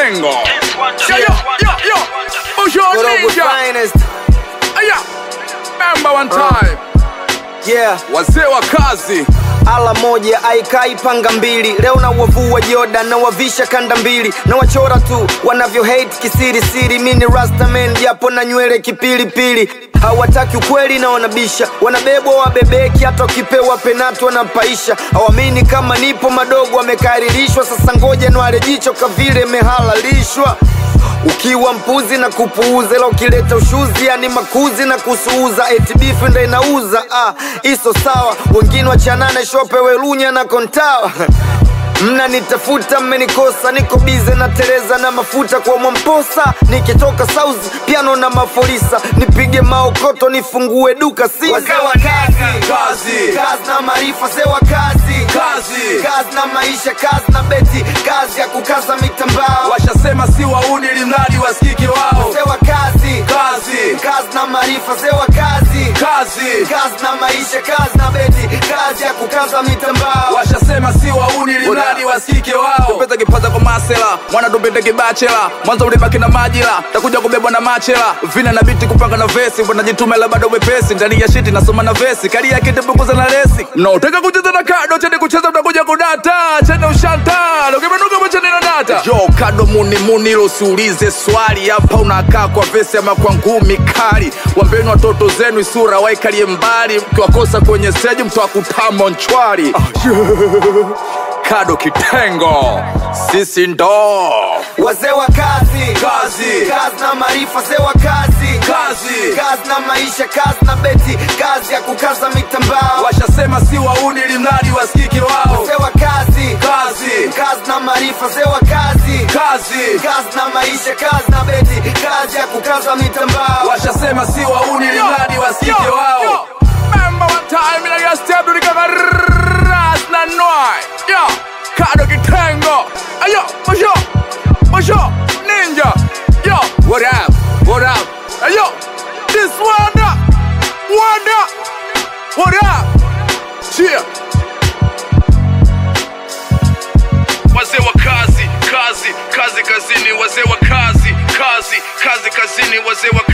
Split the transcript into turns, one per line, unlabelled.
Kitengo. Yo, yo, yo, yo. Busho
Korogwe
Ninja.
finest.
Aya. Remember one time.
Yeah.
Wazee wa kazi.
ala moja aikai panga mbili leo na wavua joda na wavisha kanda mbili na wachora tu wanavyo hate kisiri siri mini rastaman japo na nywele kipilipili hawataki ukweli na wanabisha wanabebwa wabebeki hata wakipewa penati wanapaisha hawamini kama nipo madogo wamekaririshwa sasa ngoja nwale jicho kavile mehalalishwa ukiwa mpuzi na kupuuza ila ukileta ushuzi yani makuzi na kusuuza eti bifu ndo inauza ah, iso sawa wengine wachanane shope welunya na kontawa mnanitafuta mmenikosa niko bize na tereza na mafuta kwa mwamposa nikitoka sauzi piano na mafolisa nipige maokoto nifungue duka si
Wazee wa kazi. Kazi.
kazi na maarifa sewa kazi
Kazi.
kazi na maisha kazi na beti kazi ya kukaza mitambao
Washasema si wauni limradi wasikike wao.
sewa kazi
Kazi.
kazi na maarifa sewa kazi
Kazi.
kazi na maisha kazi na beti kazi ya kukaza mitambao
washasema si wauni limradi wasikike wao tupeza kipaza kwa masela mwana tupende kibachela mwanzo ulibaki na majila takuja kubebwa na machela vina na biti kupanga na vesi wanajituma ila bado wepesi ndani ya shiti nasoma na vesi kali yake tepukuza na resi mnaotaka kucheza na kado cheni kucheza utakuja kudata cheni ushanta ukimenuka macheni na data jo kado muni muni ilo usiulize swali hapa unakaa kwa vesi ama kwa ngumi kali wambeni watoto zenu isura waikalie mbali mkiwakosa kwenye stage mtawakutama nchwari kado kitengo sisi ndo
wazee wa kazi
Kazi.
kazi na maarifa sewa kazi
Kazi.
kazi na maisha kazi na beti kazi ya kukaza mitambao
washasema si wauni limradi wasikike wao
sewa kazi
kazi
kazi na maarifa sewa kazi
kazi
kazi na maisha kazi na beti kazi ya kukaza mitambao
washasema si wauni limradi wasikike wao Remember one time in a step to the ras na noi yo kado kitengo ayo masho masho ninja yo what up what up ayo this wonder wonder what up cheer wazee wa kazi kazi kazi kazini wazee wa kazi kazi kazi kazini wazee wa